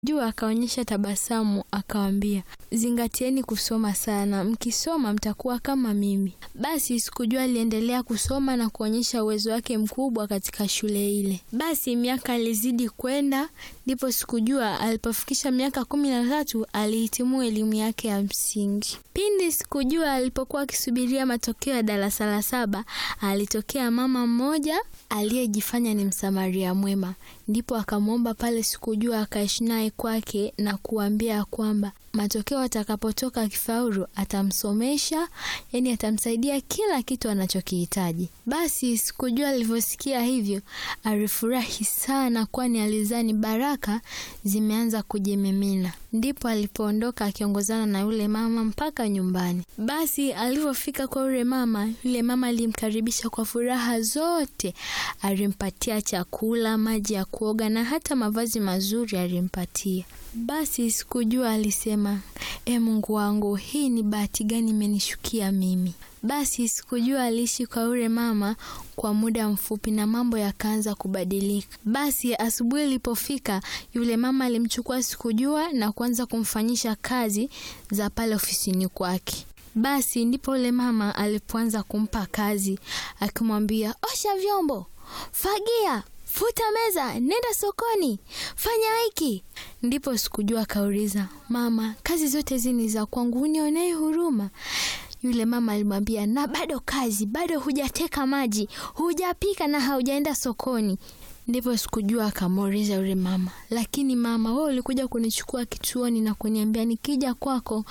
Jua akaonyesha tabasamu akawaambia, zingatieni kusoma sana, mkisoma mtakuwa kama mimi. Basi Sikujua aliendelea kusoma na kuonyesha uwezo wake mkubwa katika shule ile. Basi miaka ilizidi kwenda, ndipo Sikujua alipofikisha miaka kumi na tatu alihitimu elimu yake ya msingi. Pindi Sikujua alipokuwa akisubiria matokeo ya darasa la saba, alitokea mama mmoja aliyejifanya ni msamaria mwema, ndipo akamwomba pale Sikujua akaishi naye kwake na kuambia kwamba matokeo atakapotoka akifaulu atamsomesha, yani atamsaidia kila kitu anachokihitaji. Basi Sikujua alivyosikia hivyo alifurahi sana, kwani alizani baraka zimeanza kujimimina. Ndipo alipoondoka akiongozana na yule mama mpaka nyumbani. Basi alivyofika kwa yule mama, yule mama alimkaribisha kwa furaha zote, alimpatia chakula, maji ya kuoga na hata mavazi mazuri alimpatia. Basi Sikujua alisema, e Mungu wangu, hii ni bahati gani imenishukia mimi? Basi Sikujua aliishi kwa yule mama kwa muda mfupi na mambo yakaanza kubadilika. Basi asubuhi ilipofika, yule mama alimchukua Sikujua na kuanza kumfanyisha kazi za pale ofisini kwake. Basi ndipo yule mama alipoanza kumpa kazi, akimwambia osha vyombo, fagia futa meza, nenda sokoni, fanya hiki. Ndipo Sikujua akauliza, mama, kazi zote hizi ni za kwangu, unionee huruma? Yule mama alimwambia, na bado kazi, bado hujateka maji, hujapika na haujaenda sokoni. Ndipo Sikujua akamuuliza yule mama, lakini mama, wewe ulikuja kunichukua kituoni na kuniambia nikija kwako